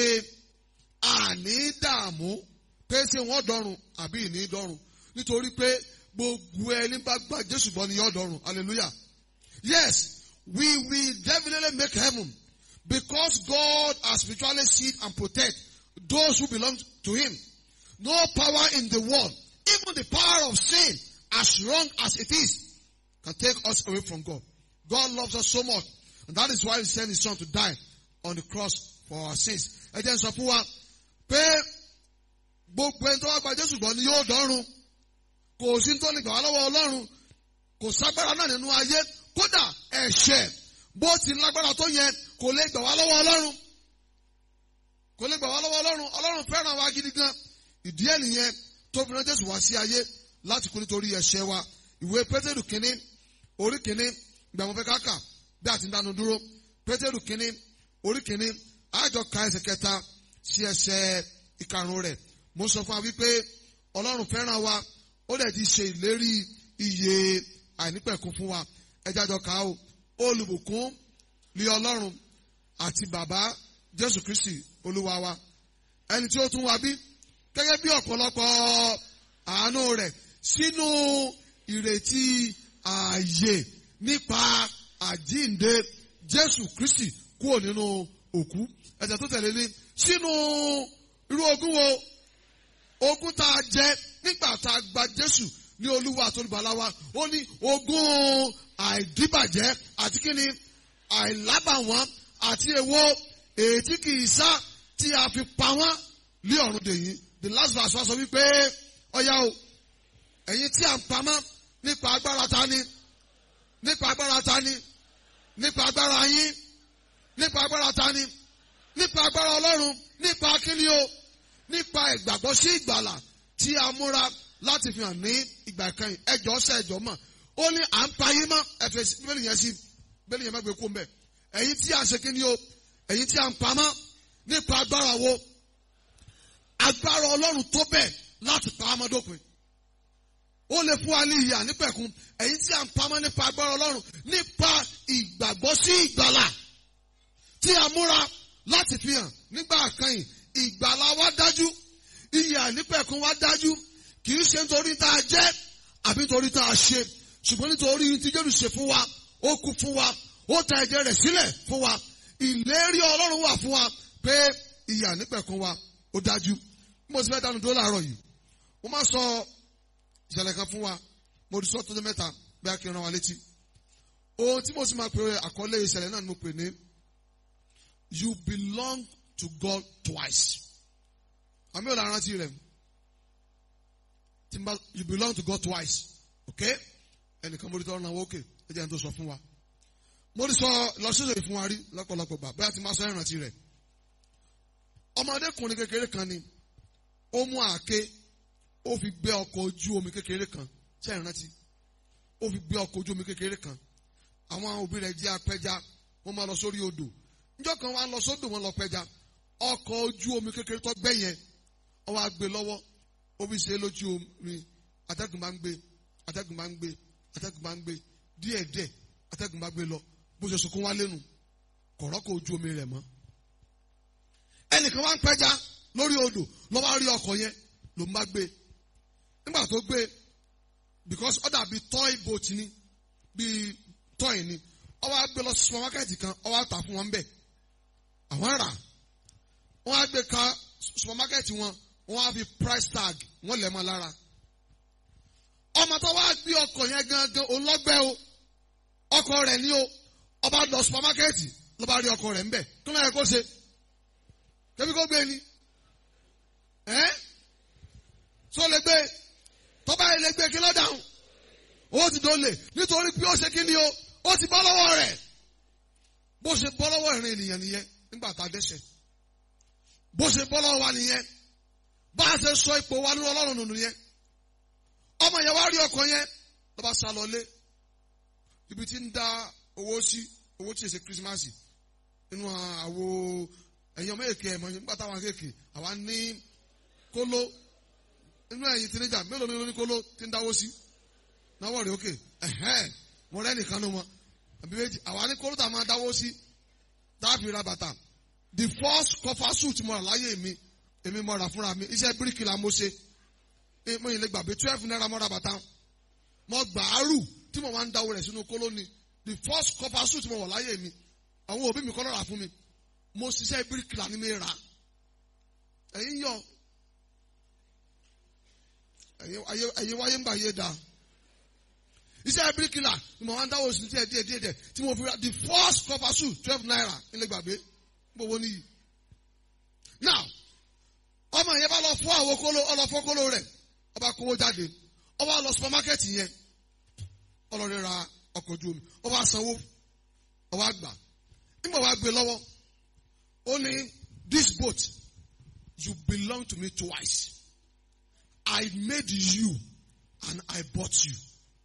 àní dààmú pé ṣé wọ́n dọ̀run àbí ìní dọ̀run nítorí pé gbogbo ẹni bá gba Jésù gbọ́ ni yóò dọ̀run hallelujah yes we will definitely make heaven because God has spiritually seed and protect those who belong to Him no power in the world even the power of sin as wrong as it is can take us away from God. God loves us so much. And that is why he sent his son to die on the cross for our sins. Ẹ jẹ́ n sọ fún wa pé gbogbo ẹni tó wá gba Jésù gbọ́ ni yóò dọ́run. Kò sí tó lè gbà wá lọ́wọ́ Ọlọ́run. Kò ságbára náà nínú ayé. Kódà ẹ̀ṣẹ̀ bó ti lágbára tó yẹn kò lè gbà wá lọ́wọ́ Ọlọ́run. Kò lè gbà wá lọ́wọ́ Ọlọ́run. Ọlọ́run fẹ́ràn wa gidi gan. Ìdí ẹ̀ nìyẹn tó fi rán Jésù wá sí ayé láti kú nítorí ẹ̀ṣẹ̀ wa. Ìwé Pétérù kínní orí kìíní ìgbà mo fẹ́ ká kà bí a ti ń dánu dúró pétérù kìíní orí kìíní àjọ ka ẹsẹ̀ kẹta sí ẹsẹ̀ ìkarùn rẹ̀ mo sọ fún wa wípé ọlọ́run fẹ́ràn wa ó dẹ̀ ti ṣe ìlérí iye àìnípẹ̀kun fún wa ẹjẹ́ àjọ ká o olùbùkún lé ọlọ́run àti bàbá jésù kristi olúwa wa ẹni tí ó tún wa bí gẹ́gẹ́ bí ọ̀pọ̀lọpọ̀ àánú rẹ̀ sínú ìrètí ààyè nípa àjínde Jésù Kristi kúrò nínú òkú ẹ̀jẹ̀ tó tẹ̀lé ní sínú irú ogún wo ogún tá a jẹ nígbà tá a gba Jésù ní Olúwa àti Olùgbàlà wa ó ní ogún àìdíbàjẹ́ àti kíni àìlábàwọ́n àti èwo èyí kì í sá tí a fi pa wọ́n lé ọ̀run dèyí the last verse wa sọ wípé ọ̀yá o ẹ̀yin tí a ń pamọ́ nípa agbára ta ni nípa agbára ta ni nípa agbára yín nípa agbára ta ni nípa agbára ọlọ́run nípa kíni o nípa ìgbàgbọ́ sí ìgbàlà tí a múra láti fi hàn ní ìgbà ìkẹyìn ẹjọ́ ṣe ẹjọ́ mọ̀ ó ní à ń pa yín mọ́ ẹ̀fẹ̀ bẹ́ẹ̀ni yẹn sí bẹ́ẹ̀ni yẹn má gbé kó mbẹ́ ẹ̀yin tí a ṣe kíni o ẹ̀yin tí a ń pamọ́ nípa agbára wo agbára ọlọ́run tó bẹ̀ láti pa á mọ́ dópin ó lè fún wa ní ìyà nípẹ̀kun ẹ̀yin tí a ń pamọ́ nípa agbára ọlọ́run nípa ìgbàgbọ́ sí ìgbàlà tí a múra láti fi hàn nígbà àkànyìn ìgbàlà wa dájú ìyà nípẹ̀kun wa dájú kì í ṣe nítorí tá a jẹ́ àbí nítorí tá a ṣe ṣùgbọ́n nítorí tí Jésù ṣe fún wa ó kú fún wa ó ta ẹ̀jẹ̀ rẹ̀ sílẹ̀ fún wa ìlérí ọlọ́run wà fún wa pé ìyà nípẹ̀kun wa ó dájú bí mo ti fẹ́ dánu dúró láàárọ̀ yìí mo máa sọ ìṣẹ̀lẹ̀ kan fún wa mo rí sọ́ọ́ tọ́jú mẹ́ta bí a kì í rán wa létí. ohun tí mo sì máa pè àkọlé ìṣẹ̀lẹ̀ náà ni mo pè ní you belong to God twice. àmì ò lára rántí rẹ̀ tí n bá you belong to God twice okay ẹnìkan mo rí tọ́ ọ̀nà wókè ẹ jẹ́ n tó sọ fún wa. mo rí sọ lọ́sọ̀rọ̀ fún wa rí lọ́pọ̀lọpọ̀ gbà bóyá tí n bá sọ ìrántí rẹ̀. ọmọdékùnrin kékeré kan ni ó mú àáké ó fi gbé ọkọ̀ ojú omi kékeré kan ṣe ìrántí ó fi gbé ọkọ̀ ojú omi kékeré kan àwọn òbí rẹ̀ jẹ́ apẹja wọ́n máa lọ sórí odò níjọ́ kan wọ́n á lọ sódò wọ́n lọ pẹja ọkọ̀ ojú omi kékeré tó gbẹ́ yẹn ó wá gbé lọ́wọ́ ó fi ṣe é lójú omi atẹ́gùn máa ń gbé atẹ́gùn máa ń gbé atẹ́gùn bá ń gbé díẹ̀díẹ̀ atẹ́gùn bá gbé lọ bó ṣe sunkún wá lẹ́nu kọ̀rọ̀ kò ju omi rẹ̀ mọ́ ẹnìkan wá ń pẹja lórí odò lọ́wọ́ rí ọkọ̀ yẹn ló ń bá gbé nígbà tó gbé because ó dàbí toy boat ni bíi toy ni ó wá gbé lọ sí supermarket kan ó wá tà fún wọn bẹ́ẹ̀ àwọn rà wọ́n á gbé ka supermarket wọn wọ́n á fi price tag wọ́n lẹ̀ mọ́ lára ọmọ tó wá gbé ọkọ̀ yẹn gangan olọ́gbẹ́ o ọkọ̀ rẹ̀ ní o ọba lọ supermarket ló bá rí ọkọ̀ rẹ̀ ńbẹ̀ kí ló yẹ kó ṣe kébí kó gbé ni ẹ́ tó lè gbé tọ́ba yẹn lè gbé kí ló dáhùn owó ti dole nítorí pé ó ṣe kí ni o ó ti bọ́ lọ́wọ́ rẹ̀ bó ṣe bọ́ lọ́wọ́ ìrìn ènìyàn nìyẹn nígbà tá a dẹ́ṣẹ̀ bó ṣe bọ́ lọ́wọ́ wa nìyẹn bá a ṣe sọ ipò wa nínú ọlọ́run nù nìyẹn ọmọ yẹn wá rí ọkọ yẹn ló bá sá lọlé ibi tí ń dá owó sí owó tí ì ṣe kírísímàsì nínú àwo ẹ̀yin ọmọ èké ẹ̀mọ́ nígbà táwọn akéèké àwa ní kóló inú ẹ̀yin tìrìjà mélòó mélòó ní kóló tí ń dáwó sí náwó rẹ̀ òkè ẹ̀hẹ́n mo rẹ́ nìkan ló mọ àbí méjì àwa ní kóló tá a máa dáwó sí dáàbì ra bàtà the first cover suit mo rà láyé mi èmi mo rà fúnra mi iṣẹ́ bíríkìlà mo ṣe mo yìí lè gbàgbé twelve naira mo ra bàtà mo gbàárù tí mo máa ń dáwó rẹ̀ sínú kóló ni the first cover suit mo wọ̀ láyé mi àwọn òbí mi kọ́ lọ́ra fún mi mo ṣiṣẹ́ bíríkìlà ni mi rà ẹ̀yin yọ ẹ̀yin wáyé ń gbà yé da iṣẹ́ bíríkìlà ni mo máa ń dáwó sí díẹ̀ díẹ̀ díẹ̀ díẹ̀ tí mo fi ra the first cover suit twelve naira ilé gbàgbé gbowó níyì now ọmọ yẹn bá lọ fún àwọn kóló ọlọ fún kóló rẹ̀ ọba kówó jáde ọba lọ supermarket yẹn ọlọrin ra ọkọ̀ ojú omi ọba sanwó ọba gbà nígbà wàá gbé lọ́wọ́ ó ní this boat you belong to me twice I made you and I bought you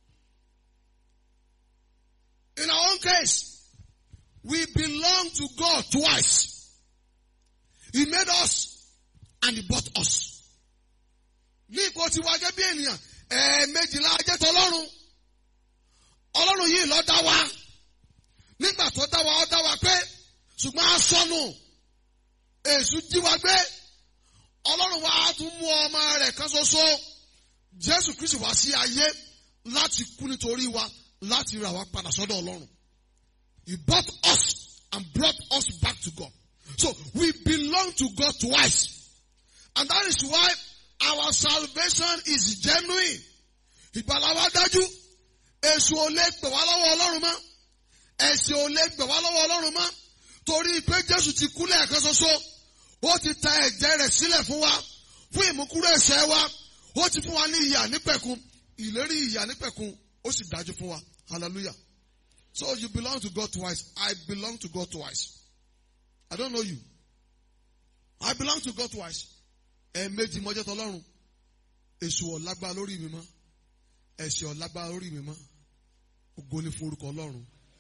in our own case we belong to God twice he made us and he bought us ní ipò tí wàá gẹ́gẹ́ bí ènìyàn ẹ̀ẹ̀mejìlá ajẹ́ tọlọ́run ọlọ́run yìí ló dá wa nígbà tó dá wa ó dá wa pé ṣùgbọ́n a sọnù èṣù jí wa gbé ọlọ́run wa á tún mú ọmọ rẹ̀ kan ṣoṣo jésù kristu wá sí ayé láti kú nítorí wa láti rà wá padà sọ́dọ̀ ọlọ́run he bought us and brought us back to God so we belong to God twice and that is why our salvation is genuine ìgbàlà wa dájú èṣù ò lè gbà wá lọ́wọ́ ọlọ́run mọ́ ẹ̀ṣẹ̀ ò lè gbà wá lọ́wọ́ ọlọ́run mọ́ torí pé jésù ti kú lẹ́ẹ̀kan ṣoṣo ó ti ta ẹ̀jẹ̀ rẹ̀ sílẹ̀ fún wa fún ìmúkúrò ẹ̀ṣẹ̀ wa ó ti fún wa ní ìyà nípẹ̀kun ìlérí ìyà nípẹ̀kun ó sì dájú fún wa hallelujah so you belong to God twice I belong to God twice I don't know you I belong to God twice ẹ̀ẹ̀mejì mọ́jẹ́ tọlọ́run èṣù ọ̀lágbá lórí mi mọ́ ẹ̀ṣẹ̀ ọ̀lágbá lórí mi mọ́ ògo ni fún orúkọ ọlọ́run.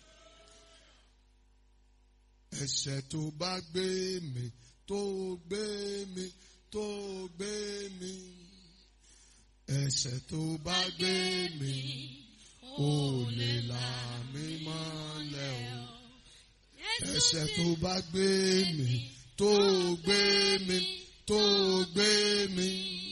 ẹ̀ṣẹ̀ tó bá gbé mi tó gbé mi tó gbé mi ẹ̀ṣẹ̀ tó bá gbé mi ò lè là mí mọ́lẹ̀ o ẹ̀ṣẹ̀ tó bá gbé mi tó gbé mi tó gbé mi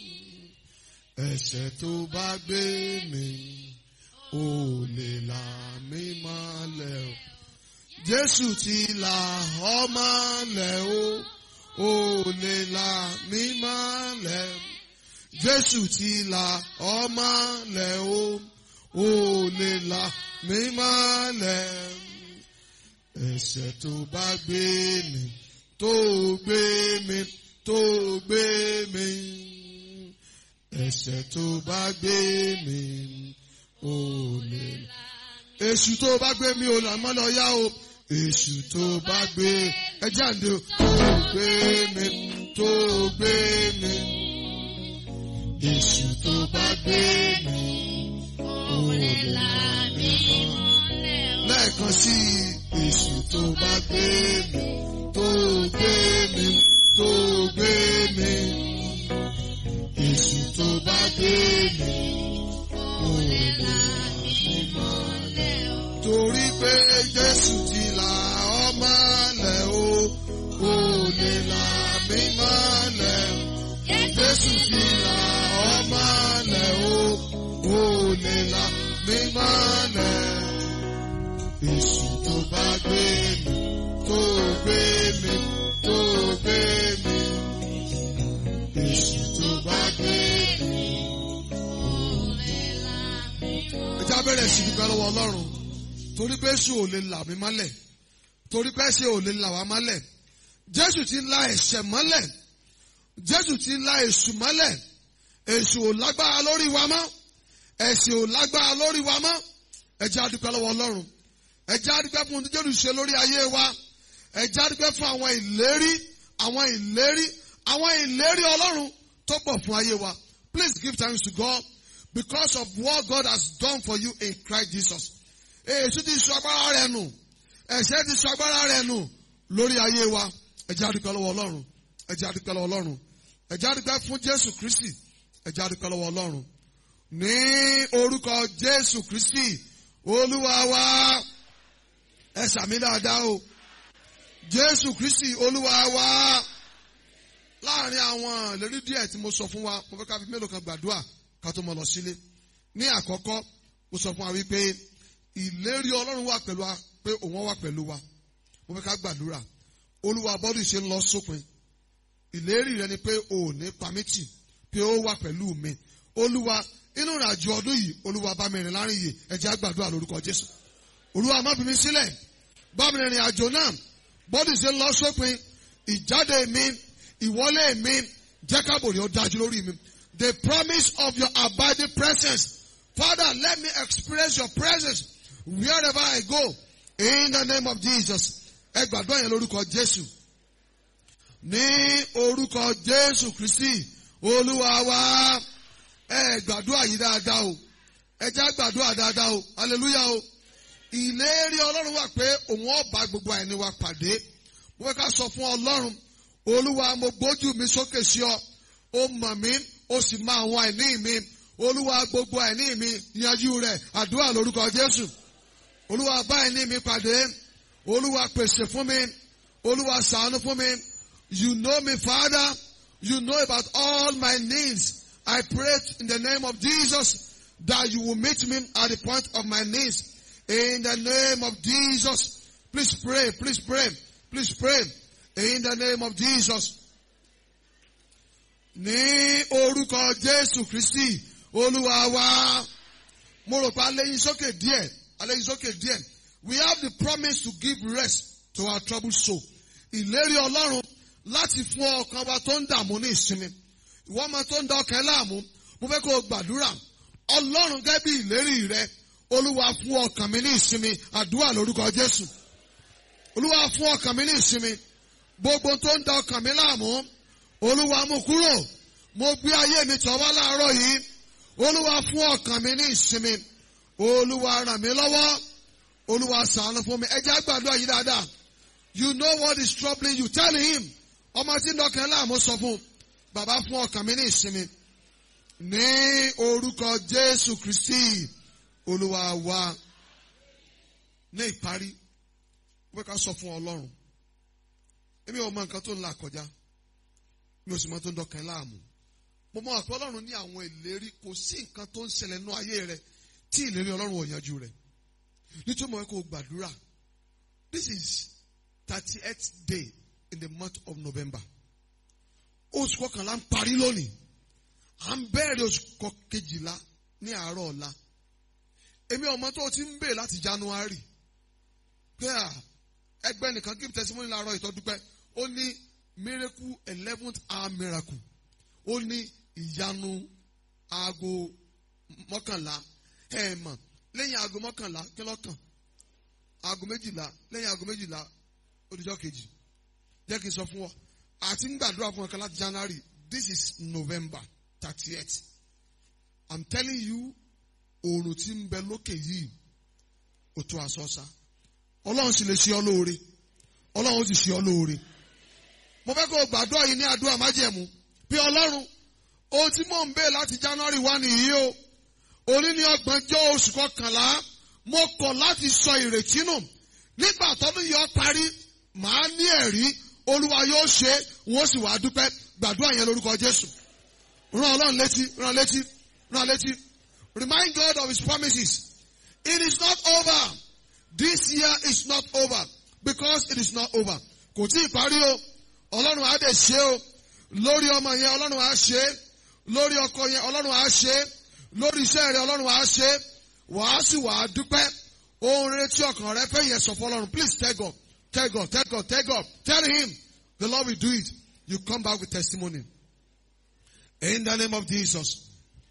ẹ̀ṣẹ̀ tó bá gbé mi ò lè là mí mọ́lẹ̀ o. Jésù ti là ọ́ mọ́lẹ̀ o, ò lè là mí mọ́lẹ̀. Jésù ti là ọ́ mọ́lẹ̀ o, ò lè là mí mọ́lẹ̀. Ẹ̀ṣẹ̀ tó bá gbé mi, tó gbé mi, tó gbé mi. Ẹ̀ṣẹ̀ tó bá gbé mi, ò lè là. Èṣù tó bá gbé mi ò là mọ́ lọ yá o. Èṣù tó bá gbé ẹjẹ́ àǹdè o. Tó gbé mi, tó gbé mi. Èṣù tó bá gbé mi, ò lè là mí mọ́. Lẹ́ẹ̀kan sí i, èṣù tó bá gbé mi, tó gbé mi, tó gbé mi. Èṣù tó bá gbé mi, ò lè là mí mọ́. pé Jésù ti là ọ́ mọ́lẹ̀ o, kò lè là mí mọ́lẹ̀. Jésù ti là ọ́ mọ́lẹ̀ o, kò lè là mí mọ́lẹ̀. Èṣù tó bá gbé mi, tó gbé mi, tó gbé mi. Èṣù tó bá gbé mi. Ẹ já bẹ̀rẹ̀ sí dúpẹ́ lọ́wọ́ Ọlọ́run torí pé Èṣù ò lè là mí mọ́lẹ̀ torí pé Èṣù ò lè là wá mọ́lẹ̀ Jésù ti la ẹ̀ṣẹ̀ mọ́lẹ̀ Jésù ti la èṣù mọ́lẹ̀ èṣù ò lágbára lórí wa mọ́ ẹ̀ṣẹ̀ ò lágbára lórí wa mọ́ ẹ jẹ́ a dúpẹ́ lọ́wọ́ Ọlọ́run ẹ jẹ́ a dúpẹ́ fún ohun tí Jésù ṣe lórí ayé wa ẹ jẹ́ a dúpẹ́ fún àwọn ìlérí àwọn ìlérí àwọn ìlérí Ọlọ́run tó pọ̀ fún ayé wa please give thanks to God because of what God has done for you in Christ Jesus èṣù ti sọ agbára rẹ̀ nù ẹ̀ṣẹ̀ ti sọ agbára rẹ̀ nù lórí ayé wa ẹ jẹ́ a dúpẹ́ lọ́wọ́ Ọlọ́run ẹ jẹ́ a dúpẹ́ lọ́wọ́ Ọlọ́run ẹ jẹ́ a dúpẹ́ fún Jésù Kristi ẹ jẹ́ a dúpẹ́ lọ́wọ́ Ọlọ́run ní orúkọ Jésù Kristi Olúwa wa ẹ sàmì dáadáa o Jésù Kristi Olúwa wa láàrin àwọn ìlérí díẹ̀ tí mo sọ fún wa mo fẹ́ ká fi mélòó kan gbàdúrà ká tó mọ lọ sílé ní àkọ́kọ́ mo sọ fún wa wípé ìlérí Ọlọ́run wà pẹ̀lú wa pé òun wà pẹ̀lú wa mo fẹ́ ká gbàdúrà Olúwa bọ́dún ìṣe ń lọ sópin ìlérí rẹ ni pé o ò ní pamítì pé ó wà pẹ̀lú mi Olúwa inú ìrìnàjò ọdún yìí Olúwa bá mi rìn láàrin yìí ẹ jẹ́ á gbàdúrà lórúkọ Jésù Olúwa má fi mi sílẹ̀ bá mi rìn àjò náà bọ́dún ìṣe ń lọ sópin ìjáde mi ìwọlé mi jẹ́ kábòrì ó dájú lórí mi the promise of your abiding presence Father let me experience your presence wherever I go in the name of Jesus ẹ gbàdúrà yẹn lórúkọ Jésù ní orúkọ Jésù Kristi Olúwa wa ẹ gbàdúrà yìí dáadáa o ẹ já gbàdúrà dáadáa o hallelujah o ìlérí Ọlọ́run wà pé òun ó bá gbogbo àìní wa pàdé mo fẹ́ ká sọ fún Ọlọ́run Olúwa mo gbójú mi sókè sí ọ ó mọ̀ mí ó sì mọ àwọn àìní mi Olúwa gbogbo àìní mi yanjú rẹ̀ àdúrà lórúkọ Jésù Olúwa bá àìní mi pàdé Olúwa pèsè fún mi Olúwa ṣàánú fún mi you know me Father you know about all my needs I pray in the name of Jesus that you will meet me at the point of my needs in the name of Jesus please pray please pray please pray in the name of Jesus ní orúkọ Jésù Kristi Olúwa wa mo rò pé aléyìn sókè díẹ̀ aléyìn sókè díẹ̀ we have the promise to give rest to our troubled soul ìlérí Ọlọ́run láti fún ọkàn wa tó ń dààmú ní ìsinmi ìwọ ọmọ tó ń da ọkàn láàmú mo fẹ́ kó o gbàdúrà Ọlọ́run gẹ́gẹ́ bí ìlérí rẹ Olúwa fún ọkàn mi ní ìsinmi àdúrà lórúkọ Jésù Olúwa fún ọkàn mi ní ìsinmi gbogbo tó ń da ọkàn mi láàmú Olúwa mú kúrò mo gbé ayé mi tọ̀ wá láàárọ̀ yìí Olúwa fún ọkàn mi ní ìsinmi Olúwa ràn mí lọ́wọ́ Olúwa ṣàánú fún mi ẹ jẹ́ àgbàdua yìí dáadáa you know what is troubling you tell him ọmọ tí ń dọkàn láàmú sọ fún bàbá fún ọkàn mi ní ìsinmi ní orúkọ Jésù Kristi Olúwa wa ní ìparí wọ́n ká sọ fún Ọlọ́run èmi ò mọ nǹkan tó ń là kọjá mi ò sì mọ tó ń dọkàn láàmú mo mọ àpò Ọlọ́run ní àwọn ìlérí kò sí nǹkan tó ń ṣẹlẹ̀ nínú ayé rẹ tí ìlérí Ọlọ́run ò yanjú rẹ nítorí mo fẹ́ kó o gbàdúrà this is thirty eighth day in the month of November oṣù kọkànlá ń parí lónìí à ń bẹ̀rẹ̀ oṣù kejìlá ní àárọ̀ ọ̀la èmi ọmọ tó ti ń bè láti January pé à ẹgbẹ́ nìkan give testimony láàárọ̀ ìtọ́dúpẹ́ ó ní miracle eleventh hour miracle ó ní ìyanu aago mọ́kànlá ẹ̀ mọ̀ lẹ́yìn aago mọ́kànlá kí lọ́kàn aago méjìlá lẹ́yìn aago méjìlá odijọ́ kejì jẹ́ kí n sọ fún ọ àti ń gbàdúrà fún ọkàn láti January this is November thirtieth I'm telling you oòrùn tí ń bẹ lókè yìí ó tó àsọsá ọlọ́run sì lè ṣe ọ lóore ọlọ́run sì ṣe ọ lóore mo fẹ́ kó o gbàdúrà yìí ní àdúrà májẹ̀mú bí ọlọ́run ohun tí mò ń bẹ̀ láti January wá nìyí o òní ní ọgbọ̀njọ́ oṣù kọkànlá mo kọ̀ láti sọ ìrètí nù nígbà tọ́dún yọ parí màá ní ẹ̀rí olúwa yóò ṣe wọ́n sì wá dúpẹ́ gbàdúrà yẹn lórúkọ jésù rán ọlọ́run létí rán létí rán létí remind God of his promises it is not over this year is not over because it is not over kò tí ì parí o ọlọ́run á dẹ̀ ṣe o lórí ọmọ yẹn ọlọ́run á ṣe lórí ọkọ yẹn ọlọ́run á ṣe lórí iṣẹ́ rẹ ọlọ́run á ṣe wàá sì wàá dúpẹ́ ohun rere tí ọkàn rẹ fẹ́ yẹ sọ fún ọlọ́run please tell God tell God tell God tell God tell him the Lord will do it you come back with testimony in the name of Jesus.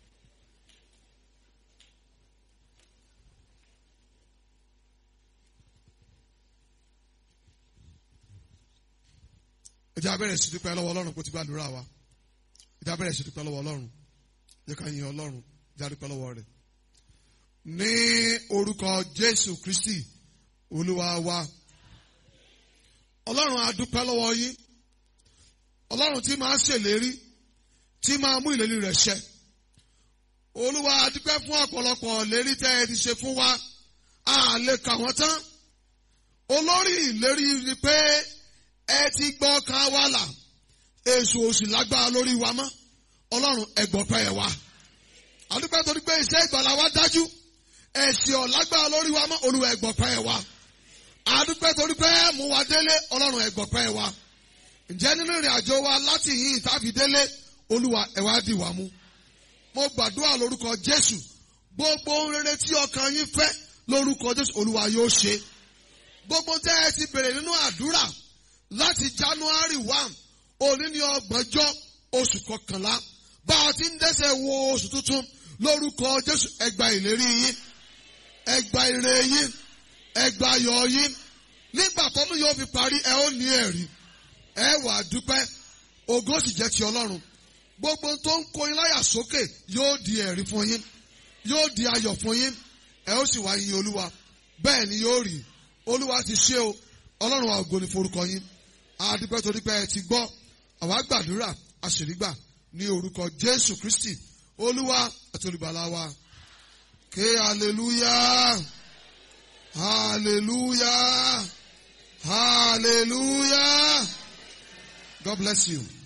ẹ jẹ́ abẹ́rẹ́ sí dúpẹ́ lọ́wọ́ ọlọ́run kó ti gbàdúrà wa ẹ jẹ́ abẹ́rẹ́ sí dúpẹ́ lọ́wọ́ ọlọ́run jẹ́ ká yin ọlọ́run ẹ jẹ́ dúpẹ́ lọ́wọ́ rẹ̀ ní orúkọ jésù kristi olúwa wa ọlọ́run a dúpẹ́ lọ́wọ́ yín ọlọ́run tí máa ṣèlérí tí máa mú ìlérí rẹ̀ ṣẹ olúwa a dúpẹ́ fún ọ̀pọ̀lọpọ̀ ìlérí tẹ́ ẹ ti ṣe fún wa a lè kà wọ́n tán olórí ìlérí ni pé ẹ ti gbọ́ ká wá là èso òsì lágbára lórí wa mọ́ ọlọ́run ẹgbọ̀pẹ́ ẹ̀ wá àdúpẹ́ torí pé iṣẹ́ ìgbàlá wa dájú ẹ̀sìn ọ̀lágbára lórí wa mọ́ olúwa ẹgbọ̀pẹ́ ẹ̀ wá àdúpẹ́ torí pé mú wa délé ọlọ́run ẹgbọ̀pẹ́ ẹ̀ wá ǹjẹ́ nínú ìrìn àjò wa láti yìn tàbí délé olúwa ẹ̀ wá dì wá mú mo gbàdúrà lórúkọ jésù gbogbo ohun rere tí ọkàn yín fẹ́ lórúkọ jésù olúwa yóò ṣe gbogbo tẹ́ ẹ ti bèrè nínú àdúrà láti january one òní ní ọgbọ̀njọ́ oṣù kọkànlá bá a ti ń dẹ́sẹ̀ wo oṣù tuntun lórúkọ jésù ẹgbà ìlérí yín ẹgbà ire yín ẹgbà ayọ̀ yín nígbà tọ́dún yóò fi parí ẹ ó ní ẹ̀rí ẹ wà dúpẹ́ ògo sì jẹ́ ti ọlọ́run gbogbo tó ń kó yín láyà sókè yóò di ẹ̀rí fún yín yóò di ayọ̀ fún yín ẹ ó sì wá yin olúwa bẹ́ẹ̀ ni yóò rí olúwa ti ṣe o ọlọ́run wa ògo ni forúkọ yín adúpẹ́ torí pé ẹ ti gbọ́ àwa gbàdúrà àṣèrígbà ní orúkọ jésù kristi olúwa àti olùgbàlà wa ké hallelujah hallelujah hallelujah god bless you.